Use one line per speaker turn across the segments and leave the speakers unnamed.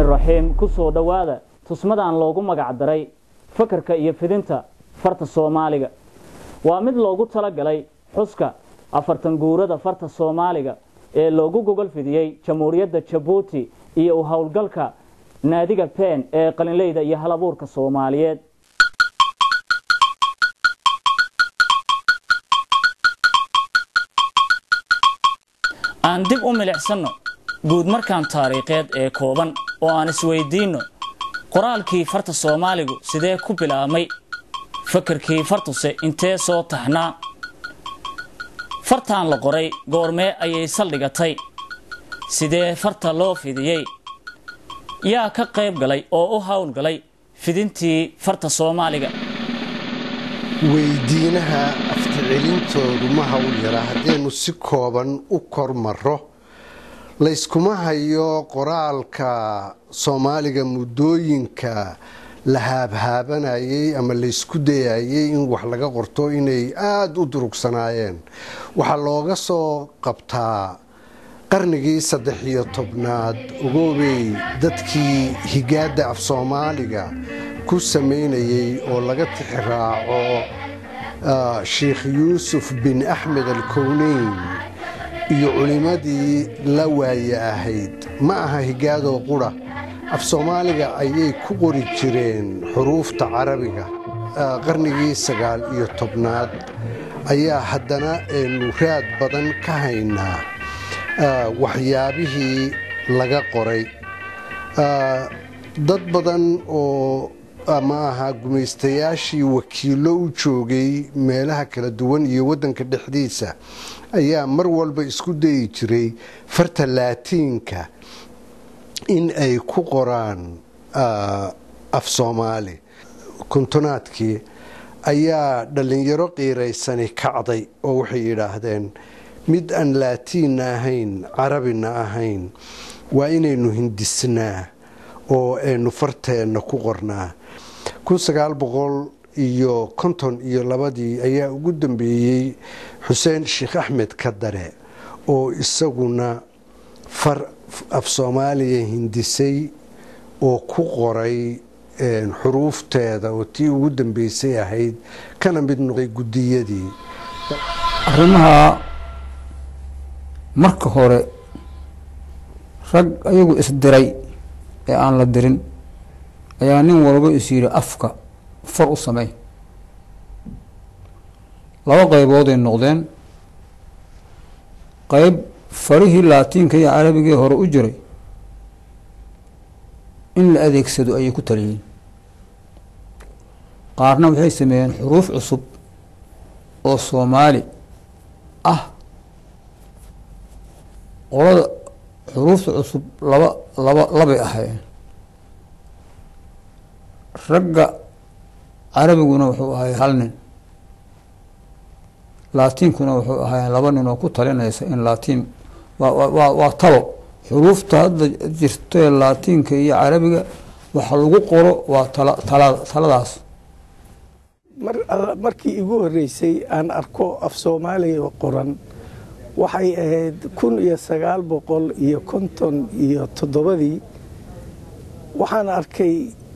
raxiim ku soo dhowaada tusmadan loogu magac daray fakarka iyo fidinta farta soomaaliga waa mid loogu talagalay xuska afartan guurada farta soomaaliga ee loogu gogol fidiyey jamhuuriyadda jabuuti iyo u howlgalka naadiga pen ee qalinleyda iyo halabuurka soomaaliyeed aan dib u milicsanno guud markaan taariikheed ee kooban oo aan isweydiinno qoraalkii farta soomaaligu sidee ku bilaabmay fakarkii fartuse intee soo taxnaa fartaan la qoray goormee ayay saldhigatay sidee farta loo fidiyey yaa ka qayb galay oo u howlgalay fidintii farta soomaaliga
weydiinaha afticelintoodu ma hawl yara haddaynu si kooban u kormaro layskuma hayo qoraalka soomaaliga muddooyinka la haabhaabanayay ama laysku dayayay in wax laga qorto inay aada u durugsanaayeen waxaa looga soo qabtaa qarnigii saddex iyo tobnaad ogoobey dadkii higaadda af soomaaliga ku samaynayay oo laga tixraaco sheikh yuusuf bin axmed alkowneyn iyo culimmadii la waaye ahayd ma aha higaadoo qura af soomaaliga ayay ku qori jireen xuruufta carabiga qarnigii sagaal iyo tobnaad ayaa haddana aynu raad badan ka haynaa waxyaabihii laga qoray dad badan oo ma aha gumaystayaashii wakiillo u joogay meelaha kala duwan iyo waddanka dhexdiisa ayaa mar walba isku dayi jiray farta laatiinka in ay ku qoraan af soomaali kontonaadkii ayaa dhallinyaro qiiraysani kacday oo waxay yidhaahdeen mid aan laatiinna ahayn carabina ahayn waa inaynu hindisnaa oo aynu farteenna ku qornaa iyo konton iyo labadii ayaa ugu dambeeyey xuseen sheekh axmed kadare oo isaguna far af soomaaliya hindisay oo ku qoray xuruufteeda oo tii ugu dambeysay ahayd kana mid noqday guddiyadii
arrimaha marka hore rag ayagu isdiray ee aan la dirin ayaa nin walba is yidhi afka far u samey laba qaybooday noqdeen qayb farihii laatiinka iyo carabigii hore u jiray in la adeegsado ayay ku taliyeen qaarna waxay sameeyeen xuruuf cusub oo soomaali ah qolada xuruufta cusub laba laba labay ahaayeen ragga carabiguna wuxuu ahay hal nin laatiinkuna wuxuu ahay laba nin oo ku talinaysa in laatiin waa waa talo xuruufta hadda jirtae laatiinka iyo carabiga waxa lagu qoro waa tala taladaas
markii igu horeysay aan arko af soomaaliga qoran waxay ahayd kun iyo sagaal boqol iyo konton iyo toddobadii waxaan arkay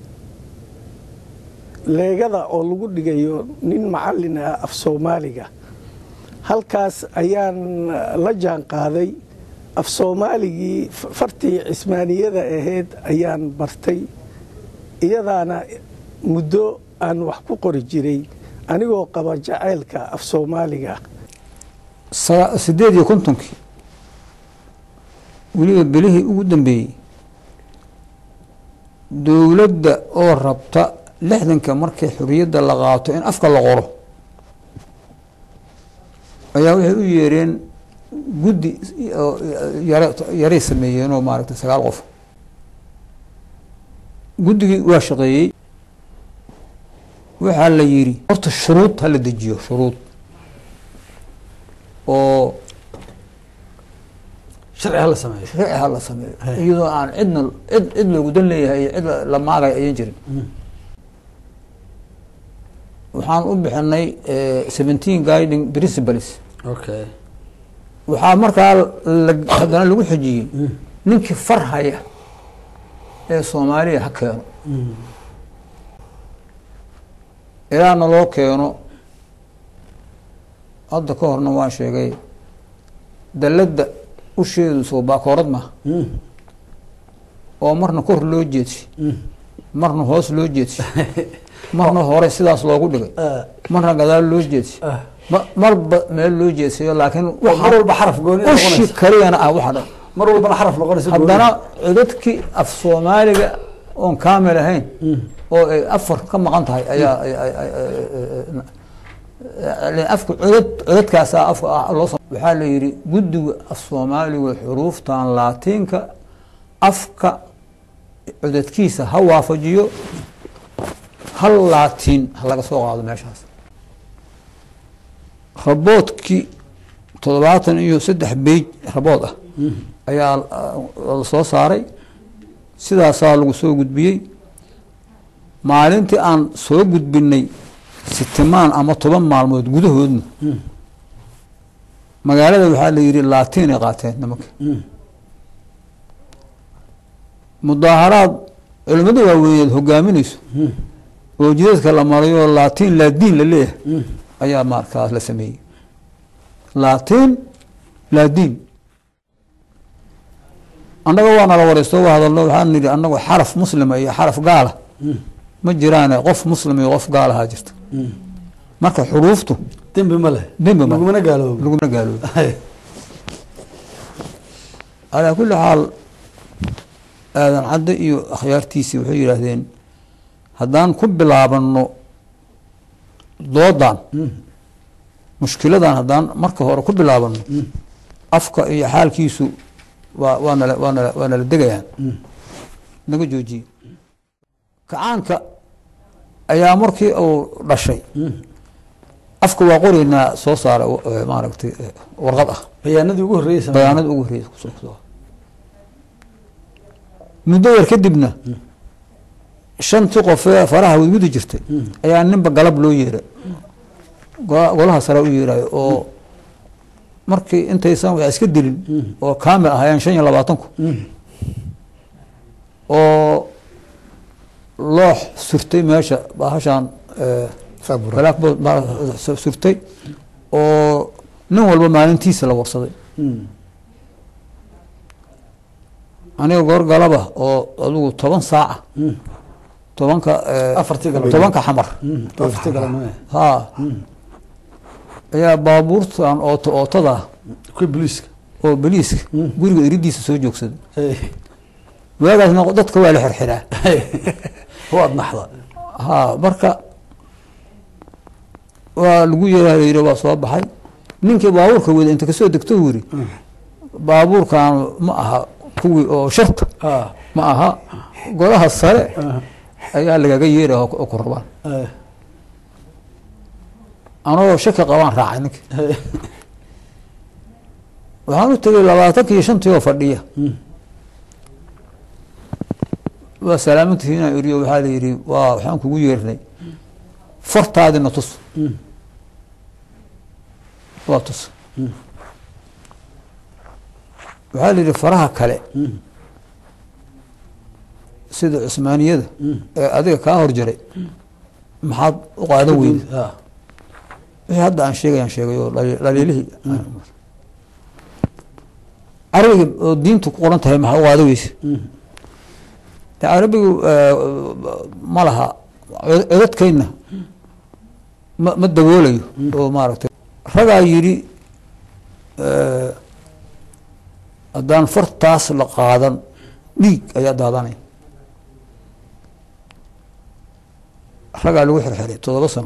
leegada oo lagu dhigayo nin macallin ah af soomaaliga halkaas ayaan la jaan qaaday af soomaaligii fartii cismaaniyada ahayd ayaan bartay iyadaana muddo aan wax ku qori jiray anigoo qaba jacaylka af soomaaliga
sideed iyo kontonkii weliba belihii ugu dambeeyey dowladda oo rabta lixdanka markay xuriyadda la qaato in afka la qoro ayaa waxay u yeereen guddi yaray sameeyeen oo maaragtay sagaal qof guddigii waa shaqeeyey waxaa la yidhi horta shuruud hala dejiyo shuruud oo
sharci hala sameeyo
sharci hala sameeyo iyadoo aan cidna cid cid loogu dan leeyahay iyo cid la maagay ayan jirin waxaan u bixinay seventeen guiding principles
okay
waxaa markaa haddana lagu xejiyey ninkii far haya ee soomaaliya ha keeno ilaa naloo keeno hadda ka horna waan sheegay dalladda usheedu soo baakoorad maaha oo marna kor loo jeedshay marna hoos loo jeedshay marna hore sidaas loogu dhigay marna gadaal loo jeedshay ma- marba meel loo jeedsayo laakiin
mar walba xaraf gooni
ushi
noqonaysa
kaliyana ah waxa dhan
mar walbana xaraf noqonaysa gooni.
haddana codadkii af soomaaliga oon kaamil ahayn oo ay afar ka maqan tahay ayaa ay- ay- ay- ay- afka codad codadkaasaa afka ah loo soo waxaa la yidhi guddiga af soomaaliga xuruuftan laatiinka afka codadkiisa ha waafajiyo hal laatiin ha laga soo qaado meeshaas raboodkii toddobaatan iyo saddex beij rabood ah ayaa uh, la soo saaray sidaasaa lagu soo gudbiyey maalintii aan soo gudbinay sitimaan ama toban maalmood gudahoodna magaalada waxaa la yidhi laatiin ay qaateen nimanka mudaaharaad culimmada waaweyneed hogaaminayso oo jidadka la marayo laatiin laadiin la leeyahay ayaa markaas la sameeyey laatiin laadiin annaga waa nala wareysto waa hadalno waxaan nidhi annagu xaraf muslima iyo xaraf gaala ma jiraane qof muslim iyo qof gaalahaa jirta marka xuruuftu
dembi ma leh
dembi ma leh.
lagumana gaaloobo
laguna gaaloobo calaa kulli xaal aadan cadde iyo akhyaartiisii waxay yidhaahdeen haddaan ku bilaabano doodan mushkiladan haddaan marka hore ku bilaabano afka iyo xaalkiisu waa waa nala waa nala waa nala degayaan naga joojiye kacaanka ayaa markii uu dhashay afka waa qoreynaa soo saara eh, maaragtay eh, warqad ah
bayaanadii ugu horreeyey samee.
bayaanada ugu horreeyay kusoo kusoo muddo yar kadibna shantii qof ee faraha wadwidi jirtay ayaa ninba galab loo yeeray go- golaha sare u yeerayo oo markii intaysan wax iska dilin oo kaamil ahaayeen shan iyo labaatanku oo loox surtay meesha bahashaan eh,
Sabra.
blackboard baa su- surtay oo nin walba maalintiisa la warsaday
Mm.
aniga goor galaba oo adigu toban saaca tobanka eh,
Afartii galabnimo.
tobanka xamar
Mm. afartii galabnimo eh.
ha ayaa baabuurtan ooto ootada
kuwii booliiska
oo beliiska guriga eridiisa soo joogsaday
Hey.
waagaasna dadka waa la xirxiraa
waad naxda
ha marka waa lagu yeeraa la yidhi waa soo baxay ninkii baabuurka wada inta kasoo degto uu yidhi baabuurkan ma aha kuwii oo sharta
Ah.
ma aha golaha sare ayaa lagaga yeeraya oo oo ku rabaan
Eh.
anagoo shaki qabaan raacay ninki
Hey.
waxaan u tegay labaatanka iyo shantii oo fadhiya waa salaamantihiina iriyo waxaa la yidhi waa waxaan kugu yeernay fartaadina tus waa tus waxaa la yidhi faraha kale sida cusmaaniyada ee adiga kaa horjaray maxaad u qaadan weyday
Ah.
wixii hadda aan sheegayaan sheegay oo dhali- dhaliilihii carabiga oo diintu ku qoran tahay maxaa u qaada weyse de carabigu eh, ma laha cod- codadkayna ma ma daboolayo oo maaragtay ragaa yidhi eh, haddaan fartaas la qaadan dhiig ayaa daadanaya ragaa lagu xirxiray toddoba sano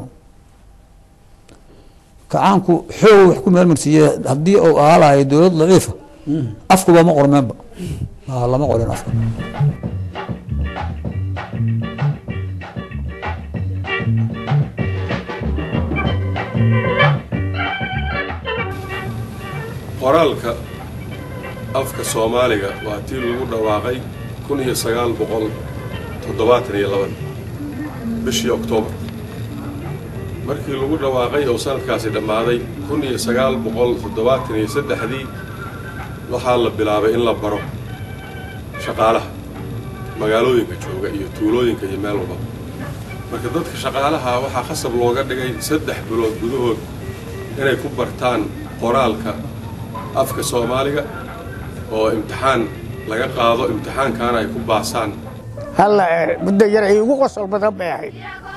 kacaanku xoog wax ku meelmarsiiyey haddii uu ahaa lahay dowlad daciifa afkuba ma qormeenba Ah, lama qorin afka
qoraalka afka soomaaliga waa tii lagu dhawaaqay kun iyo sagaal boqol toddobaatan iyo laban bishii oktoobar markii lagu dhawaaqay oo sanadkaasi dhammaaday kun iyo sagaal boqol toddobaatan iyo saddexdii waxaa la bilaabay in la baro shaqaalaha magaalooyinka jooga iyo tuulooyinka iyo meel walba marka dadka shaqaalaha waxaa khasab looga dhigay saddex bilood gudahood inay ku bartaan qoraalka afka soomaaliga oo imtixaan laga qaado imtixaankaana ay ku baasaan
halla muddo yar ay ugu qosol badan bay ahayd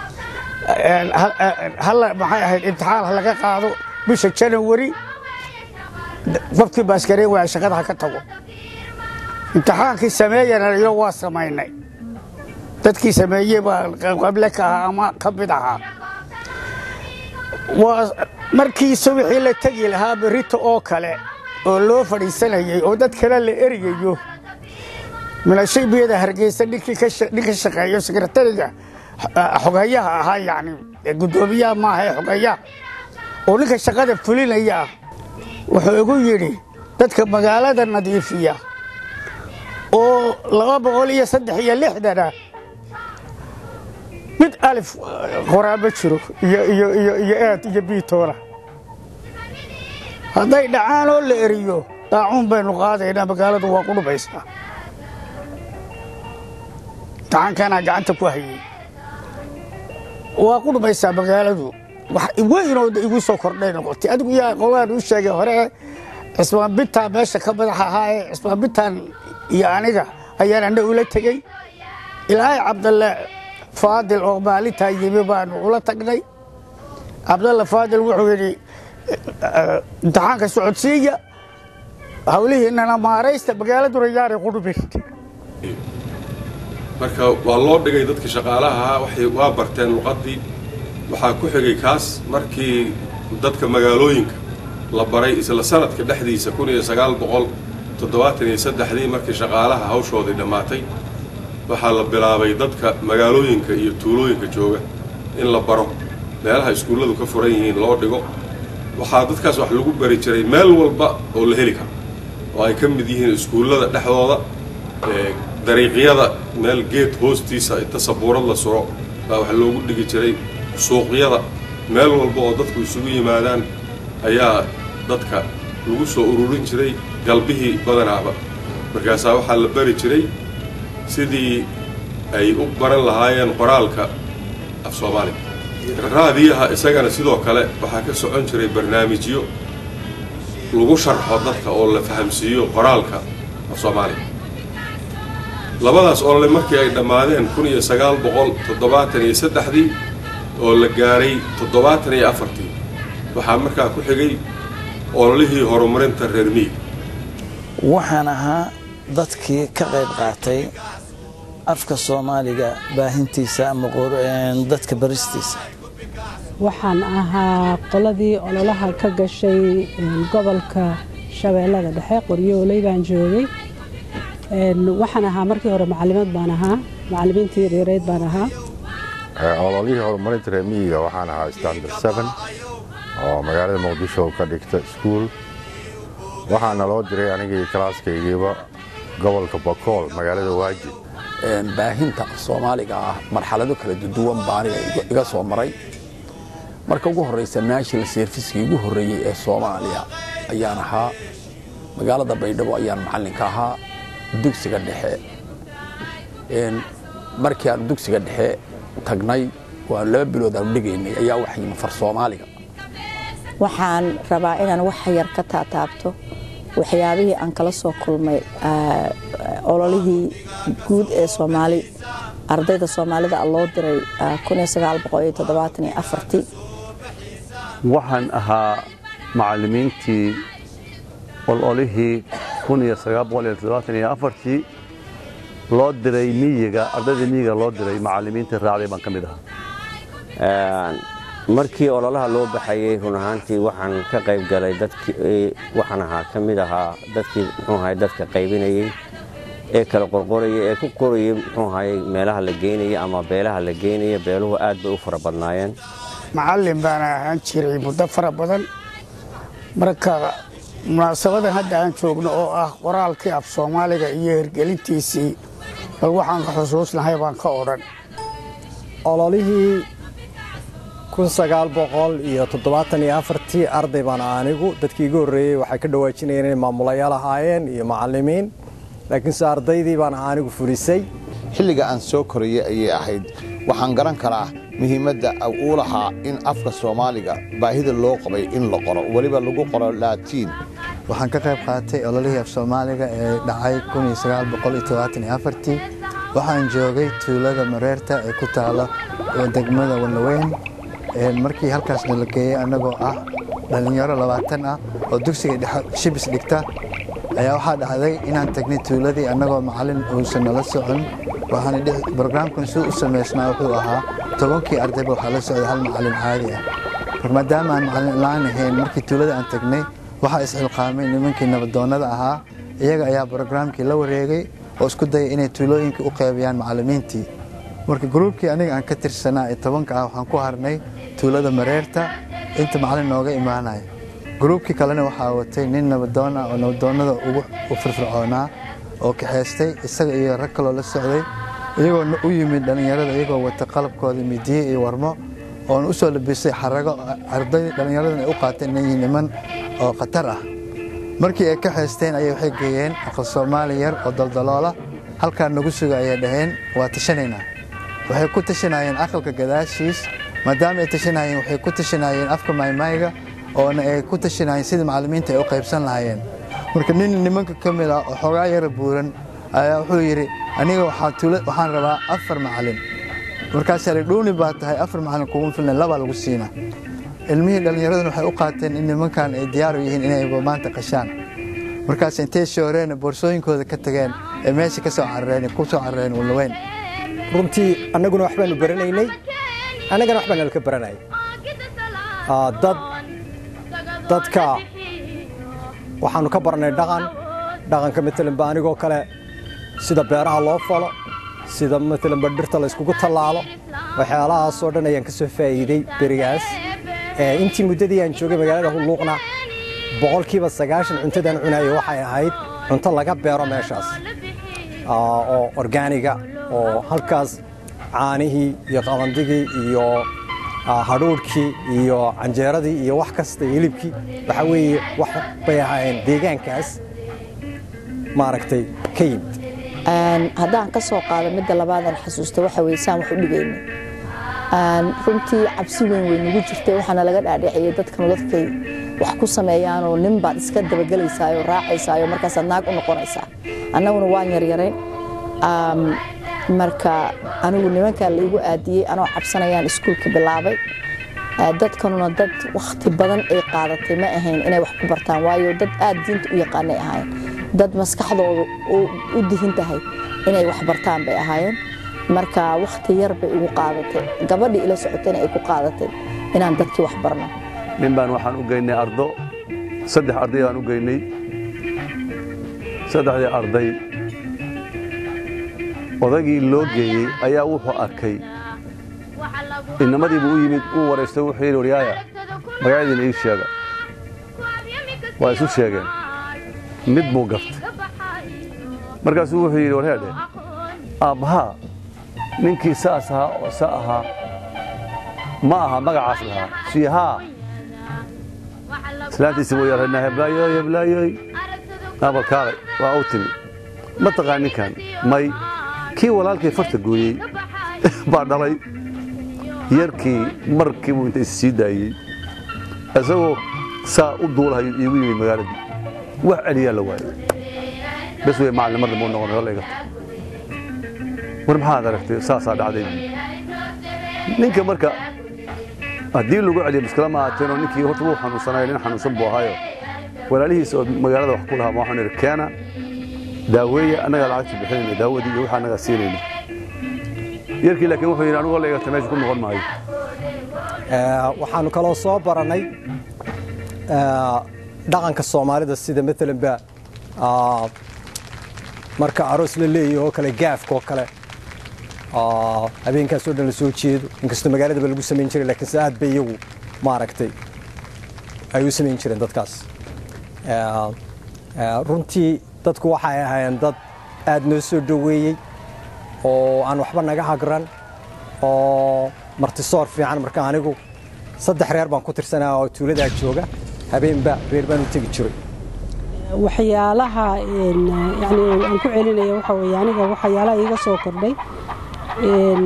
halla maxay ahayd imtixaan ha laga qaado bisha janawari qofkii baaskareen waaya shaqada ha ka tago imtixaankii sameeyana iyo waa samaynay dadkii sameeyey baa qable ka ahaa ama ka mid ahaa waa markii subixii la tegi lahaa berrito oo kale oo loo fadhiisanayay oo dad kale la eryayo milashaybiyada hargeysa ninkii ka shaqeeyo sekretariga xogayaha ahaa yani guddoomiyaha maaha ee xogayaha oo ninka shaqada fulinaya ah wuxuu igu yidhi dadka magaalada nadiifiya oo laba boqol iyo saddex iyo lixdana mid alif qoraa ma jiro iyo aad iyo biitoona hadday dhacaan oo la eriyo daacuun baynu qaadaynaa magaaladu waa ku dhumaysaa imtixaankanaa gacanta ku hayay waa ku dhumaysaa magaaladu weynoo igu soo kordhay noqotay adigu yaa qolaan u sheegay hore cismaan bintaan meesha ka madax ahaaye cismaan bintaan iyo aniga ayaan ana ula tegey ilaahay cabdalle faadil oo maalintaa yimi baanu ula tagnay cabdalle faadil wuxuu yidhi imtixaanka socodsiiya hawlihiinana maaraysta magaaladuna yaanay qudhumin
marka waa loo dhigay dadka shaqaalaha ahaa waxay waa barteen luqaddii waxaa ku xigay kaas markii dadka magaalooyinka la baray isla sanadka dhexdiisa kun iyo sagaal boqol toddobaatan iyo saddexdii markii shaqaalaha hawshoodii dhammaatay waxaa la bilaabay dadka magaalooyinka iyo tuulooyinka jooga in la baro meelaha iskuulladu ka furan yihiin loo dhigo waxaa dadkaas wax lagu bari jiray meel walba oo la heli karo oo ay ka mid yihiin iskuullada dhexdooda dariiqyada meel geed hoostiisa inta sabuurad la suro baa wax loogu dhigi jiray suuqyada meel walba oo dadku isugu yimaadaan ayaa dadka lagu soo ururin jiray galbihii badanaaba markaasaa waxaa la bari jiray sidii ay u baran lahaayeen qoraalka af soomaaliga raadiyaha isagana sidoo kale waxaa ka socon jiray barnaamijyo lagu sharxo dadka oo la fahamsiiyo qoraalka af soomaaliga labadaas olole markii ay dhammaadeen kun iyo sagaal boqol toddobaatan iyo saddexdii oo la gaaray toddobaatan iyo afartii waxaa markaa ku xigay ololihii horumarinta reer miig
waxaan ahaa dadkii ka qayb qaatay afka soomaaliga baahintiisa ama dadka baristiisa
waxaan ahaa qoladii ololaha ka gashay gobolka shabeellada dhexe qoryooley baan joogay waxaan ahaa markii hore macalimad baan ahaa macalimiintii yareereyd baan ahaa
ololihii horumarinta reer miyiga waxaan ahaa standard seven oo magaalada muqdisho ka dhigta iskuul waxaana loo diray anigii kalaaskaygiiba gobolka bakool magaalada waajid
baahinta soomaaliga ah marxalado kala duwan baaniga iga soo maray marka ugu horraysa national serviskii ugu horreeyey ee soomaaliya ayaan ahaa magaalada baydhabo ayaan macallinka ahaa dugsiga dhexe markii aanu dugsiga dhexe tagnay waa laba bilood aanu dhigaynay ayaa waxa yimi far soomaaliga
waxaan rabaa inaan wax yar ka taataabto waxyaabihii aan kala soo kulmay ololihii guud ee soomaali ardayda soomaalida loo diray
waxaan ahaa macallimiintii ololihii loo diray miyiga ardayda miyiga loo diray macallimiintii raacday baan ka mid ahaa
markii ololaha loo baxayey run ahaantii waxaan ka qayb galay dadkii waxaan ahaa ka mid ahaa dadkii muxuu ahay dadka qaybinayey ee kala qorqorayay ee ku qorayay muxuu ahay meelaha la geynaya ama beelaha la geynaya beeluhu aad bay u fara badnaayeen
macallin baana ahaan jiray muddo fara badan marka munaasabadan hadda aan joogno oo ah qoraalkii af soomaaliga iyo hirgelintiisii bal waxaan ka xusuusnahay baan ka odhan
ololihii kun sagaal boqol iyo toddobaatan iyo afartii arday baan anigu dadkii igu horreeyey waxay ka dhawaajinayeen inay maamulayaal ahaayeen iyo macallimiin laakiinse ardaydii baan anigu fulisay
xilliga aan soo korayay ayay ahayd waxaan garan karaa muhiimadda uu lahaa in afka soomaaliga baahida loo qabay in la qoro weliba lagu qoro laatiin
waxaan ka qayb qaatay ololihii af soomaaliga ee dhacay waxaan joogay tuulada mareerta ee ku taala degmada wallaweyn markii halkaasna la geeyey annagoo ah dhallinyaro labaatan ah oo dugsiga dhexe shibis dhigta ayaa waxaa dhacday inaan tagnay tuuladii annagoo macallin uusan nala socon waxaan brograamkan suu u samaysnaa wuxuu ahaa tobankii ardayba waxaa la socday hal macallin caadi ah mar maadaama aan macallin la-aan ahayn markii tuulada aan tagnay waxaa isxilqaamay nimankii nabadoonnada ahaa iyaga ayaa brograamkii la wareegay oo isku dayay inay tuulooyinka u qaybiyaan macallimiintii marka gruubkii aniga aan ka tirsanaa ee tobanka ah waxaan ku harnay tuulada mareerta inta macallin nooga imaanaya gruubkii kalena waxaa watay nin nabadoon ah oo nabadoonnada ugu firfircoonaa oo kaxaystay isaga iyo rag kaloo la socday iyagoo u yimid dhallinyarada iyagoo wata qalabkooda midiye iyo warmo oona u soo labisay xarago arday dhallinyaradan ay u qaateen inay yihiin niman oo khatar ah markii ay ka haysteen ayay waxay geeyeen aqal soomaali yar oo daldaloola halkaa nagu suga ayay dhaheen waa tashanaynaa waxay ku tashanayeen aqalka gadaashiis maadaama ay tashanayeen waxay ku tashanayeen afka maaymaayga oona ay ku tashanayeen sidii macallimiinta ay u qaybsan lahaayeen marka nin nimanka ka mid ah oo xoogaa yara buuran ayaa wuxuu yidhi aniga waxaan rabaa afar macallin markaasaa li dhuuni baa tahay afar macallin kugu filna labaa lagu siina ilmihii dhallinyaraduna waxay u qaateen in nimankan ay diyaar u yihiin inay maanta qashaan markaas intay shooreen boorsooyinkooda ka tageen ee meesha ka soo carareen ku soo carareen wallaweyn
runtii annaguna wax baanu baranaynay annagana wax baan nalka baranayay dad dadka waxaanu ka barnay dhaqan dhaqanka maalanba anigoo kale sida beeraha loo falo sida maalanba dhirta la yskugu tallaalo waxyaalahaasoo dhan ayaan ka soo faa'iiday berigaas intii muddadii aan joogay magaalada hulluuqna boqolkiiba sagaashan cuntadaan cunayo waxay ahayd cunto laga beero meeshaas oo orgaaniga oo halkaas caanihii iyo qabandigii iyo hadhuudhkii iyo canjeeradii iyo wax kasta iyo hilibkii waxaa weeye wax bay ahaayeen deegaankaas maaragtay ka yimid
haddaan ka soo qaado midda labaadaan xasuusta waxa weye saan wax u dhigayna runtii cabsi weyn wey nagu jirtay waxaana laga dhaadhiciyay dadkan dadkay wax ku sameeyaanoo nin baad iska dabagelaysaayo raacaysaayo markaasaad naag u noqonaysaa annaguna waan yaryarayn marka anigu nimankaa laigu aadiyey anoo cabsanayaan iskuulka bilaabay dadkanuna dad wakhti badan ay qaadatay ma ahayn inay wax ku bartaan waayo dad aad diinta u yaqaanay ahaayeen dad maskaxdooda u dihin tahay inay wax bartaan bay ahaayeen marka wakhti yar bay igu qaadatay gabadhii ila socotayna ay ku qaadatay inaan dadkii wax barno
nin baan waxaan u geynay ardo saddex arday baan u geynay saddexdii arday odagii loo geeyey ayaa wuxuu arkay inamadiibuu u yimid uu waraystay wuxuu yidhi waryaaya magacadiina ii sheega waa isu sheegeen mid buu gaftay markaasuu wuxuu yidhi warheedhe aabbahaa ninkii saas ahaa oo sa ahaa ma aha magacaas lahaa sii haa islaantiisi buu yarana heblaayoy heblaayoy abalkaalay waa u timi ma taqaan ninkan may kii walaalkii farta gooyey baa dhalay yarkii markii buu inta is sii daayey isagoo saa u duulahayo iigu yimid magaaladii wax celiyaa la waayey bes wey macallin mar dambe u noqonay hol igata war maxaad aragtay saasaa dhacday ninka marka haddii lagu celiyo muskila ma aateenoo ninkii horta wuu xanuunsanayo nin xanuunsan buu ahaayo walaalihiisa oo magaalada wax ku lahaa ma waxaan idhi keena daaweeya annagaa lacagta bixinayna daawadii iyo waxa annagaa siinayna yarkii laakiin wuxuu yidhi anigu hol igata meesha ku noqon maayo
waxaanu kaloo soo barannay dhaqanka soomaalida sida maalanba marka aroos la leeyahay oo kale gaafka oo kale habeenkaasoo dhan la soo jeedo inkastoo magaaladaba lagu samayn jiray laakiinse aad bay iyagu maaragtay ay u samayn jireen dadkaas runtii dadku waxay ahaayeen dad aad noo soo dhoweeyey oo aan waxba naga hagran oo martisoor fiican marka anigu saddex reer baan ku tirsanaa oo tuuladaa jooga habeenba reer baan u tegi jiray
waxyaalaha een, yacni aan ku celinaya waxa weeye aniga waxyaalaha iiga soo kordhay een,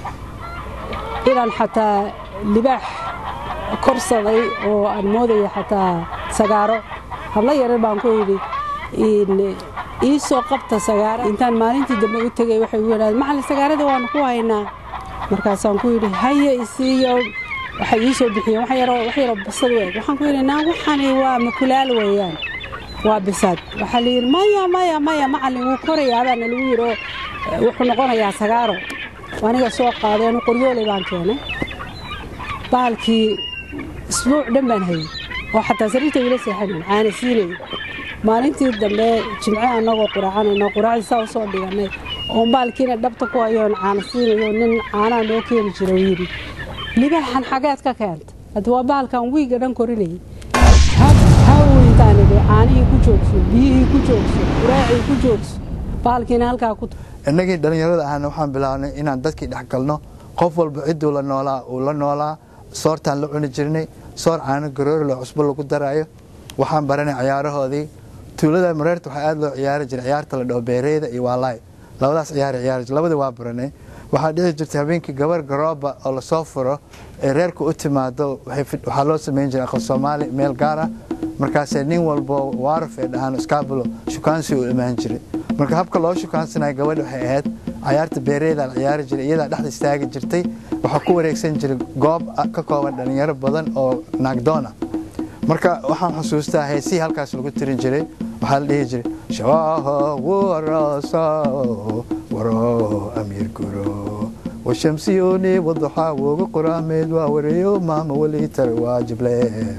inaan xataa libaax korsaday oo aan moodaya xataa sagaaro hablo yarar baan ku idhi in ii soo qabta sagaaro intaan maalintii dambe u tegay waxay u yidhahdeen macalin sagaarada waanu ku haynaa markaasaan ku yidhi haye isiiyo waxay ii soo bixiyeen wax yaroo wax yaroo bisad u eg waxaan ku yidhi naa waxani waa makulaal weeyaan waa bisaad waxaa la yidhi maya maya maya macalin wuu korayaa baana lagu yidhi oo eh, wuxuu noqonayaa sagaaro aniga soo qaaday anu qoryooley baan keenay baalkii isbuuc dhan baan hayay oo xataa sariirta ila seexanayn caana siinayay maalintii dambe jimce annagoo quraacanayno quraacdii saa usoo dhiganay oo baalkiina dhabta ku hayoon caana siinayo nin caanaha noo keeni jira uu yidhi libaaxan xageed ka keenta hadda waa baalkan wiiga dhan korinayay hawintaan idhi caanihii ku joogso biyihii ku joogso quraacii ku joogso baalkiina halkaa ku
innagii dhallinyarada ahna waxaan bilaabnay inaan dadkii dhex galno qof walba cidduu la noolaa uu la noolaa soortaan la cuni jirnay soor caano garoori loo cusbo lagu daraayo waxaan baranay ciyaarahoodii tuulada mareerta waxaa aad loo ciyaari jiray ciyaarta la dhaho beereyda iyo waalaay labadaas ciyaar ciyaari jiray labadii waa baranay waxaa dhici jirtay habeenkii gabar garooba oo lasoo furo ee reerka u timaado waxay fid- waxaa loo samayn jiray aqal soomaali meel gaar ah markaasee nin walbo waaraf ee dhahaan iskaabulo shukaansi uu imaan jiray marka habka loo shukaansanayo gabadha waxay ahayd cayaarta beereeda la ciyaari jiray iyadaa dhexda istaagi jirtay waxaa ku wareegsan jiray goob ah- ka kooban dhalinyaro badan oo naagdoon ah marka waxaan xusuustaa heesihii halkaas lagu tirin jiray waxaa la dhihi jiray shawaaho waraso waro amiir guro washamsiyoni waduxaa woga qoraameed waa wareeyo maama weliitar waajible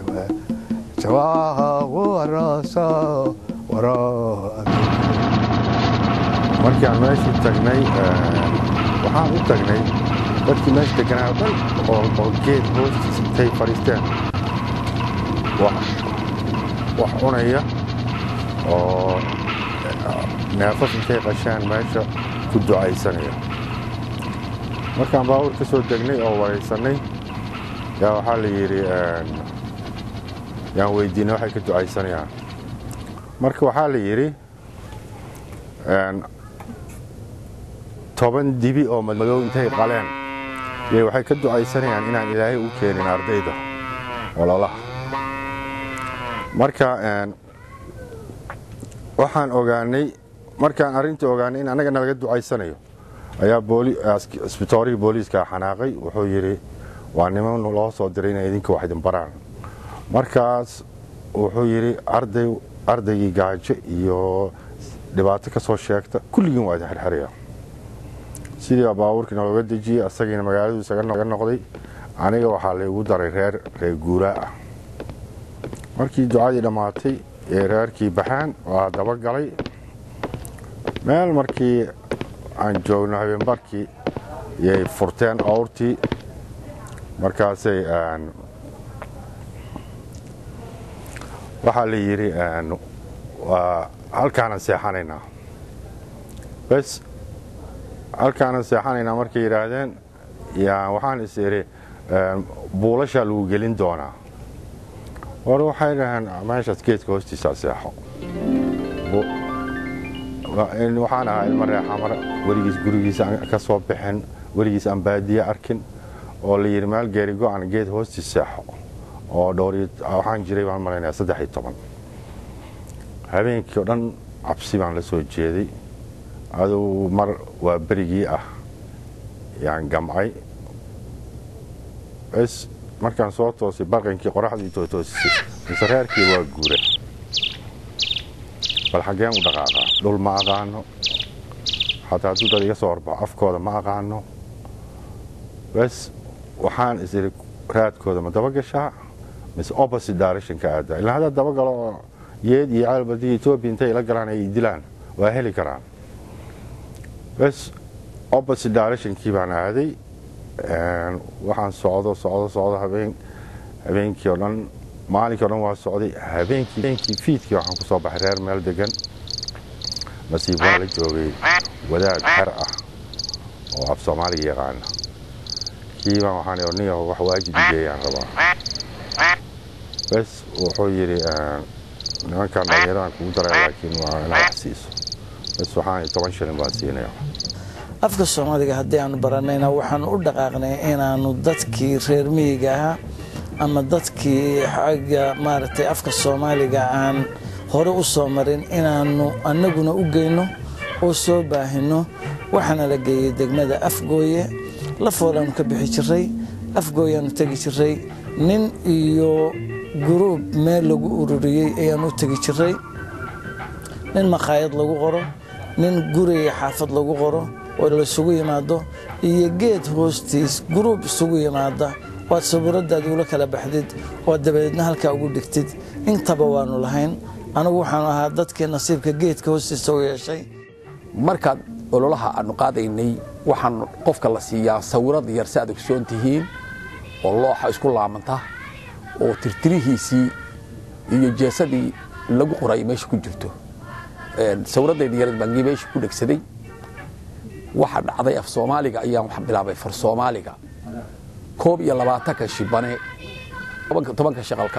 shawaaho waraso waro amiir
markii aan meeshii tagnay waxaan u tagnay dadkii meesha deganaa oo dhan oo oo geed hoostiisa intay fadhiisteen wax wax cunaya oo neefaf intay qashaan meesha ku ducaysanaya markaan baabuur ka soo degnay oo waraysanay yaa waxaa la yidhi yaan weydiinay waxay ka ducaysanayaan marka waxaa la yidhi toban dibi oo madmadow intay qaleen yay waxay ka ducaysanayaan inaan ilaahay u keenin ardayda ololaha marka waxaan ogaanay markaan arrintii ogaanay in annaga nalaga ducaysanayo ayaa isbitoorihii booliiska xanaaqay wuxuu yidhi waa niman loo soo diray inay idinka wax idin baraan markaas wuxuu yidhi arday ardaygii gaajo iyo dhibaato ka soo sheegta kulligiin waa idin xirxiraya sidii baa baabuurkii nalooga dejiyey asagiina magaaladu isaga noqday aniga waxaa laygu daray reer reer guuraa ah markii ducadii dhammaatay ee reerkii baxaan waa dabagalay meel markii aan joogno habeenbarkii yay furteen awrtii markaasay waxaa la yidhi halkaanan seexanaynaa bes halkaanan seexanaynaa markay yidhaahdeen waxaan is idhi buulashaa lagu gelin doonaa war waxay dhaheen meeshaas geedka hoostiisaa seexo waxaan ahaa ilma reexamar weligiis gurigiisa ka soo bixin weligiis aan baadiye arkin oo la yidhi meel geeri go-an geed hoostiis seexo oo dhowr waxaan jiray baan malaynaya saddex iyo toban habeenkii oo dhan cabsi baan la soo jeeday aduu mar waa berigii ah yaan gamcay bes markaan soo toosay barqinkii qoraxdii tootoosisay mise reerkii waa guure bal xaggeen u dhaqaaqaa dhul ma aqaano xataa hadduu dad iga soo horbaxo afkooda ma aqaano bes waxaan is idhi raadkooda ma dabagashaa mise opposite directionka aadaa ilaa haddaad dabagalo oo yeed iyo caalbadii etoobiya intay ila galaan ay dilaan waa heli karaan bes opposite directionkii baan aaday waxaan socdo socdo socdo habeen habeenkii oo dhan maalinkii o dhan waa socday habeenkii habeenkii fiidkii waxaan ku soo baxay reer meel degan nasiib waa la joogay wadaad xer ah oo af soomaaliga yaqaana kii baan waxaan idhi niyo wax waajib igeeyaan rabaa bes wuxuu yidhi nimankan dhallinyaradan kugu daray laakiin waa inaad wax siiso bas waxaan toban shilin baan siinaya
afka soomaaliga haddii aanu baranayna waxaanu u dhaqaaqnay inaanu dadkii reer miyiga ahaa ama dadkii xagga maaragtay afka soomaaliga aan hore u soo marin inaanu annaguna u geyno oo soo baahino waxaana la geeyey degmada afgooye lafoodaanu ka bixi jiray afgooyaanu tegi jiray nin iyo guruub meel lagu ururiyey ayaanu u tegi jiray nin makhaayad lagu qoro nin guriga xaafad lagu qoro oo laysugu yimaado iyo geed hoostiis guruub isugu yimaada waad sawiradaadi ula kala baxdid oo dabadeedna halkaa ugu dhigtid intaba waanu lahayn anigu waxaanu ahaa dadkii nasiibka geedka hoostiisa u yeeshay
markaad ololaha aanu qaadaynay waxaan qofka la siiyaa sawirad yar si aad ogsoon tihiin oo looxa isku laamanta oo tirtirihiisii iyo jeesadii lagu qoray meesha ku jirto sawiraddayda yareed baan meesha ku dhegsaday waxa dhacday af soomaaliga ayaan wax bilaabay far soomaaliga koob iyo labaatanka shibane tobanka shaqalka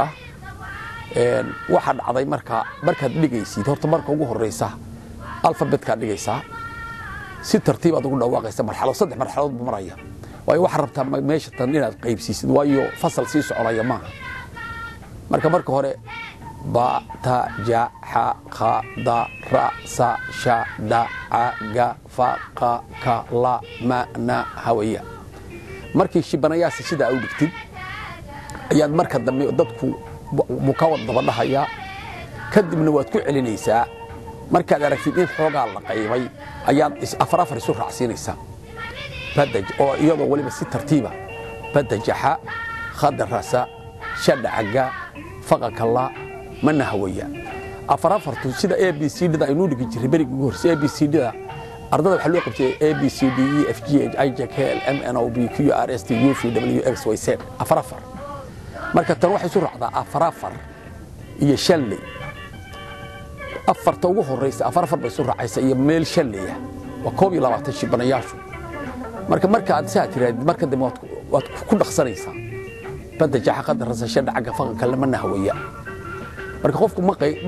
waxa dhacday marka markaad dhigaysid horta marka ugu horeysa alfabetkaad dhigaysaa si tartiib aad ugu dhawaaqaysa marxalad saddex marxaladood buu maraya waayo waxaad rabtaa meesha tan inaad qaybsiisid waayo fasal sii soconaya maaha marka marka hore ba ta ja xa kha da ra sa sha da ca ga fa qa ka la ma na hawaya markii shibanayaasi sidaa u dhigtid ayaad marka dambe dadku buu ka wad dabadhahayaa kadibna waad ku celinaysaa markaad aragtid in xoogaa la qaybay ayaad afar afar isu raacsiinaysaa badaj oo iyadoo weliba si tartiiba badajaxa khadarasa shadhacaga faqakala mana hawaya afar afartu sida a b c d da aynuu dhigi jiray berigii ugu horse a b c d da ardada waxaa loo qabtay a b c d e f g h i j k l m n o b q r s t u v w x y z afar afar marka tan waxay isu raacdaa afar afar iyo shanley afarta ugu horeysa afar afar bay isu raacaysa iyo meel shanleya waa koob iyo labaatan shibanayaashu marka marka aad saa tiraadid marka dambe waad ku dhaqsanaysaa badda jaxa qadarasa shadha cagga faqanka lama nahwaya marka qofku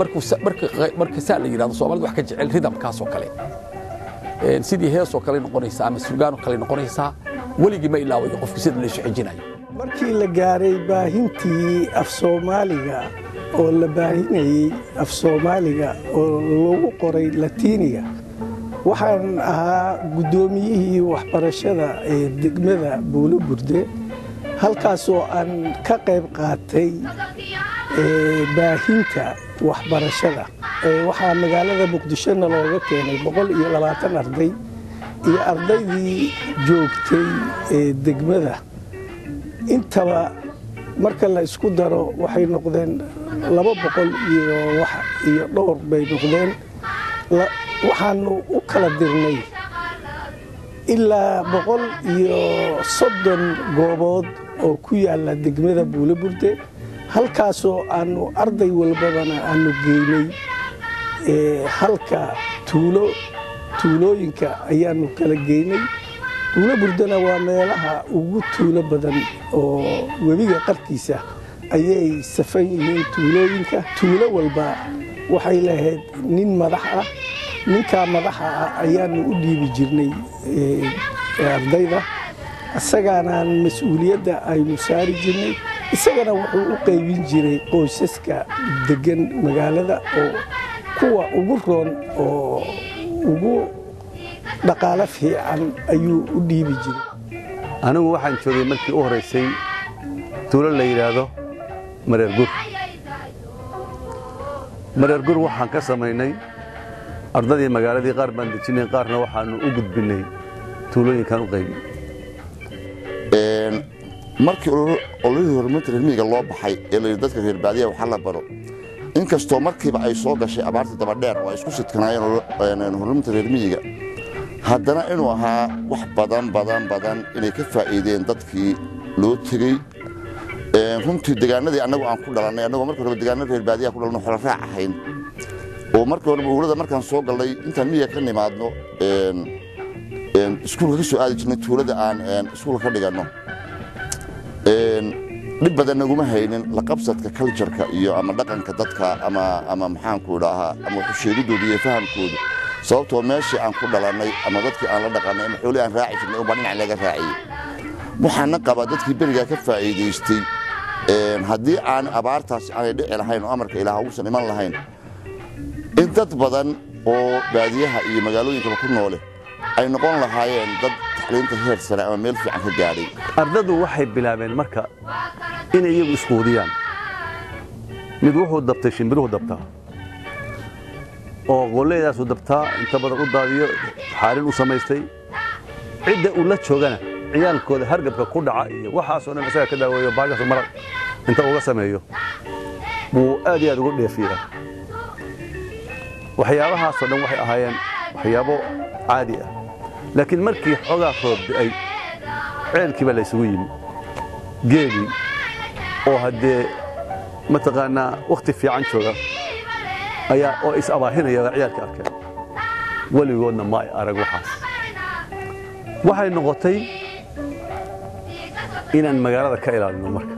marka saa la yidhahdo soomaalida wax ka jecel ridamkaas oo kale sidii heesoo kale noqonaysaa ama surgaanoo kale noqonaysaa weligii ma ilaawayo qofku sida laysu xejinayo
markii la gaaray baahintii af soomaaliga oo la baahinayey af soomaaliga oo lagu qoray latiiniga waxaan ahaa guddoomiyihii waxbarashada ee degmada buulo burde halkaasoo aan ka qayb qaatay baahinta waxbarashada waxaa magaalada muqdishona looga keenay boqol iyo labaatan arday iyo ardaydii joogtay ee degmada intaba marka la isku daro waxay noqdeen laba boqol iyo dhowr bay noqdeen waxaanu u kala dirnay ilaa boqol iyo soddon goobood oo ku yaalla degmada buulo burde halkaasoo aanu arday walbadana aanu geynay halka tuulo tuulooyinka ayaanu kala geynay buulo burdena waa meelaha ugu tuulo badan oo webiga qarkiisa ayay safan yihiin tuulooyinka tuulo walba waxay lahayd nin madax ah ninkaa madaxa ah ayaanu u dhiibi jirnay ardayda isagaanaan mas-uuliyadda aynu saari jirnay isagana wuxuu u qaybin jiray qoysaska degan magaalada oo kuwa ugu roon oo ugu dhaqaalo fiican ayuu u dhiibi jiray
anigu waxaan joogay markii u horaysay tuulo la yidhaahdo mareer gur mareer gur waxaan ka samaynay ardadii magaaladii qaar baan dejinay qaarna waxaanu u gudbinay tuulooyinkan u qaybin
markii ololihii horumarinta reermiyiga loo baxay ee layidhi dadka reer baadiya waxa la baro inkastoo markiiba ay soo gashay abaartii dabadheer oo ay isku sidkanaayeen horumarinta reermiyiga haddana inuu ahaa wax badan badan badan inay ka faa'iideen dadkii loo tegey runtii degaanadii annagu aan ku dhalannay annagoo markii horeba degaana reer baadiya ku dhalanno xola raac ahayn oo markii horeba uulada markaan soo gallay intaan miyiga ka nimaadno iskuulka ka soo aadi jirnay tuulada aan iskuulka ka dhiganno dhib badan naguma haynin la qabsadka cultureka iyo ama dhaqanka dadka ama ama maxaanku idhaahaa ama waxusheegidooda iyo fahamkooda sababtoo meeshii aan ku dhalannay ama dadkii aan la dhaqannay ama xoolihii aan raaci jirnay unbaa dhinac laga raaciyey waxaana qabaa dadkii berigaa ka faa'iidaystay haddii aan abaartaasi aanay dhici lahayn oo amarka ilaah uusan iman lahayn in dad badan oo baadiyaha iyo magaalooyinkaba ku noole ay noqon lahaayeen dad taxliinta heer sare ama meel fiican ka gaadhay
ardadu waxay bilaabeen marka inay iyagu isquudiyaan mid wuxuu dabtay shimbiruhu dabtaa oo qolleydaasu dabtaa inta badan u daadiyo xaalin u samaystay cidda uu la joogana ciyaalkooda hargabka ku dhaca iyo waxaasoo dhan isaga ka daaweeyo baashaasu maraq inta uga sameeyo buu aad iyo aad ugu dheefiyaa waxyaabahaasoo dhan waxay ahaayeen waxyaabo caadi ah laakiin markii xoogaa roob da'ay ceelkii baa la ysugu yimi geelii oo haddee mataqaanaa wakhti fiican jooga ayaa oo is abaahinaya ciyaalka arkeen weligoodna ma ay arag waxaas waxay noqotay inaan magaalada ka ilaalino marka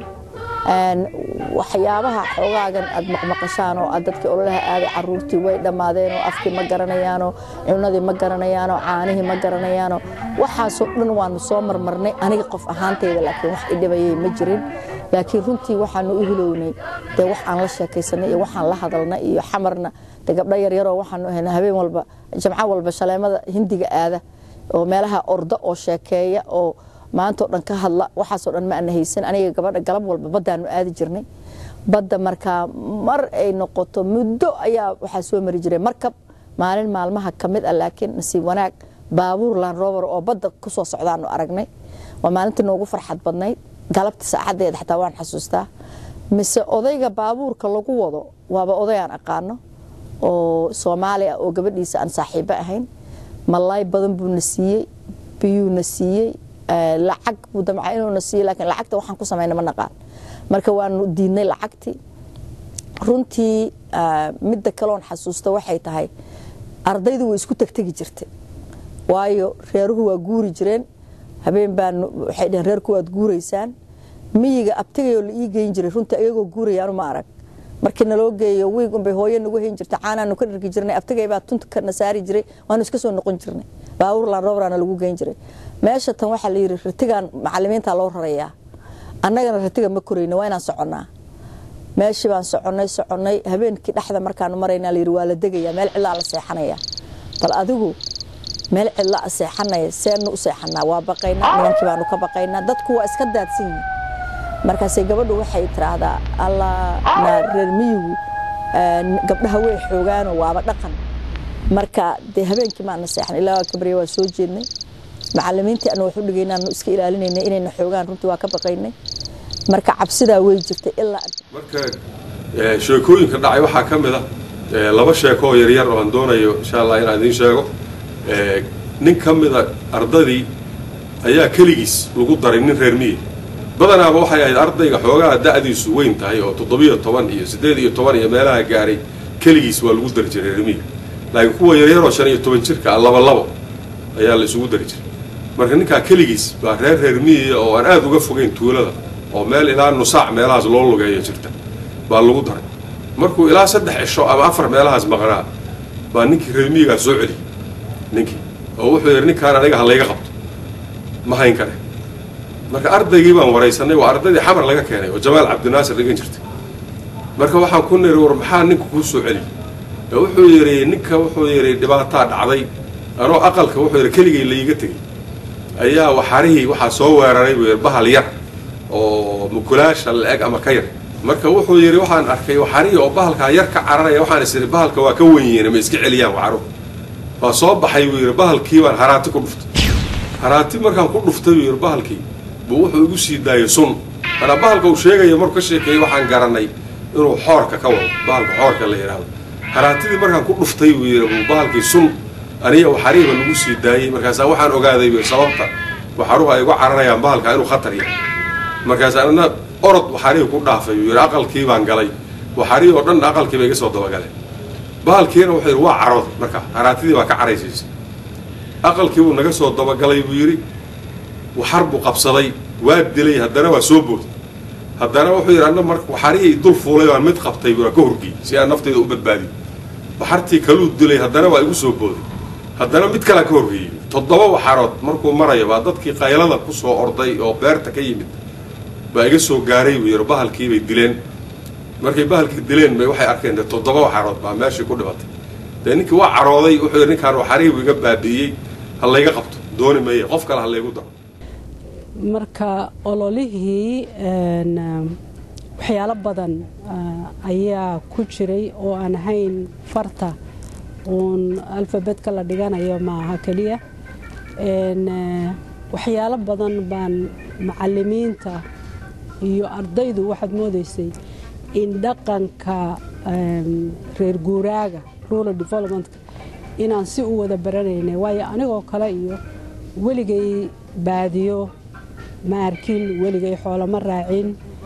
waxyaabaha xoogaagan aad maqmaqashaan oo aad dadkii ololaha aaday caruurtii way dhammaadeen oo afkii ma garanayaanoo cunadii ma garanayaanoo caanihii ma garanayaanoo waxaasoo dhan waanu soo marmarnay aniga qof ahaantayda laakiin wax idhibayay ma jirin laakiin runtii waxaanu u hilownay dee wax aan la sheekaysanay iyo waxaan la hadalnay iyo xamarna de gabdho yaryaroo waxaanu ahaynaa habeen walba jamco walba shaleemada hindiga aada oo meelaha orda oo sheekeeya oo maantao dhan ka hadla waxaasoo dhan ma ana haysan aniga gabadha galab walba baddaanu aadi jirnay badda markaa mar ay noqoto muddo ayaa waxaa soo mari jiray markab maalin maalmaha ka mid ah laakiin nasiib wanaag baabuur laan robar oo badda ku soo socdaanu aragnay waa maalintii noogu farxad badnayd galabta saacadeeda xataa waan xasuustaa mise odayga baabuurka lagu wado waaba oday aan aqaano oo soomaali ah oo gabadhiisa aan saaxiibo ahayn malaay badan buuna siiyey biyuuna siiyey lacag buu damca inuuna siiyo laakiin lacagta waxaan ku samayna ma naqaan marka waanu diidnay lacagtii runtii midda kaloon xasuusta waxay tahay ardaydu way isku tegtegi jirtay waayo reeruhu waa guuri jireen habeen baan waxay dheheen reerku waad guuraysaan miyiga abtigayoo la ii geyn jiray runtii ayagoo guurayaanu ma arag markii naloo geeyo wiig unbay hooyo nagu hayn jirtay caanaanu ka dhargi jirnay abtigay baa tunta kana saari jiray waanu iska soo noqon jirnay baabuur laan robraana lagu geyn jiray meesha tan waxaa la yidhi ratigan macalimiinta loo rarayaa annagana ratiga ma korayna waa inaan soconnaa meeshii baan soconnay soconnay habeenkii dhexda markaanu maraynaa layidhi waa la degayaa meel cidlaa la seexanayaa bal adigu meel cidla a seexanaya seenu u seexanaa waa baqaynaa nimankii baanu ka baqaynaa dadku waa iska daadsan yihin markaasay gabadhu waxay tiraahdaa allah na reer miyigu gabdhaha way xoogaano waaba dhaqan marka dee habeenkii maana seexan ilaa waa kabarya waa soo jeednay macalimiintii anu waxu dhigaynaanu iska ilaalinaynay inayna xoogaan runtii waa ka baqaynay marka cabsidaa way jirtay ilaa
marka sheekooyinka dhacay waxaa ka mid ah laba sheeko oo yaryar oo aan doonayo insha allah inaan idiin sheego nin ka mida ardadii ayaa keligiis lagu daray nin reer miyi badanaaba waxay ahayd ardayga xoogaha da'diisu weyn tahay oo toddobiyo toban iyo siddeed iyo toban iyo meelaha gaaray keligiis waa lagu dari jiray reer miyi laakiin kuwa yaryaroo shan iyo toban jirka ah laba labo ayaa la isugu dari jiray marka ninkaa keligiis baa reer reer miyiya oo aan aada uga fogeyn tuulada oo meel ilaa nusaac meelahaas loo lugeeyo jirta baa lagu daray markuu ilaa saddex cisho ama afar meelahaas maqnaa baa ninkii reer miyigaa soo celiyey ninkii oo wuxuu yidhi ninkaan aniga ha layga qabto ma hayn kare marka ardaygii baan waraysanay waa ardaydii xamar laga keenay oo jamaal cabdinaasir dhigan jirtay marka waxaan ku niri war maxaa ninka kuu soo celiyey wuxuu yidhi ninka wuxuu yidhi dhibaataa dhacday anoo aqalka wuxuu yidhi keligay laiga tegey ayaa waxarihii waxaa soo weeraray buu yidhi bahal yar oo mukulaasha la-eg ama ka yar marka wuxuu yidhi waxaan arkay waxarihii oo bahalkaa yar ka cararaya waxaan is idhi bahalka waa ka wenyihiin ma iska celiyaan waxaruhu waa soo baxay buu yidhi bahalkii baan haraati ku dhuftay haraati markaan ku dhuftay buu yidhi bahalkii buu wuxuu igu sii daayay sun manaa bahalka uu sheegaya markuu ka sheekeeyey waxaan garanay inuu xoorka ka wado bahalka xoorka la yidhaahdo haraatidii markaan ku dhuftay buu yidhi buu bahalkii sun aniga waxarihiba lagu sii daayey markaasaa waxaan ogaaday buu sababta waxaruhu ay igu cararayaan bahalka inuu khatar yahay markaas anna orod waxarihii ku dhaafay buu yidhi aqalkii baan galay waxarihii oo dhan aqalkii bay iga soo dabagaleen bahalkiina wuxuu yidhi waa carooday marka haraatidii baa ka caraysiisay aqalkii buu naga soo dabagalay buu yidhi waxar buu qabsaday waa dilay haddana waa soo booday haddana wuxuu yidhi anna marka waxarihii dul fuulay baan mid qabtay waa ka horgey si aan nafteyda u badbaadiyo waxartii kaluu dilay haddana waa igu soo booday haddana mid kalaa ka horgeeyey toddoba waxarood markuu maraya baa dadkii qaylada ku soo orday oo beerta ka yimid baa iga soo gaaray buu yidhi bahalkii bay dileen markay bahalkii dileen bay waxay arkeen dee toddoba waxarood baa meeshii ku dhibatay dee ninkii waa carooday wuxuu yidhi ninkaan waxarihii buu iga baabi'iyey ha layga qabto dooni maye qof kale ha laygu daro
marka ololihii waxyaalo badan ayaa ku jiray oo aan ahayn farta uun alfabetka la dhiganayo maaha keliya waxyaalo badan baan macalimiinta iyo ardaydu waxaad moodaysay in dhaqanka reer guuraaga rural developmentka inaan si u wada baranaynay waayo anigoo kale iyo weligay baadiyo ma arkin weligay xoolo ma raacin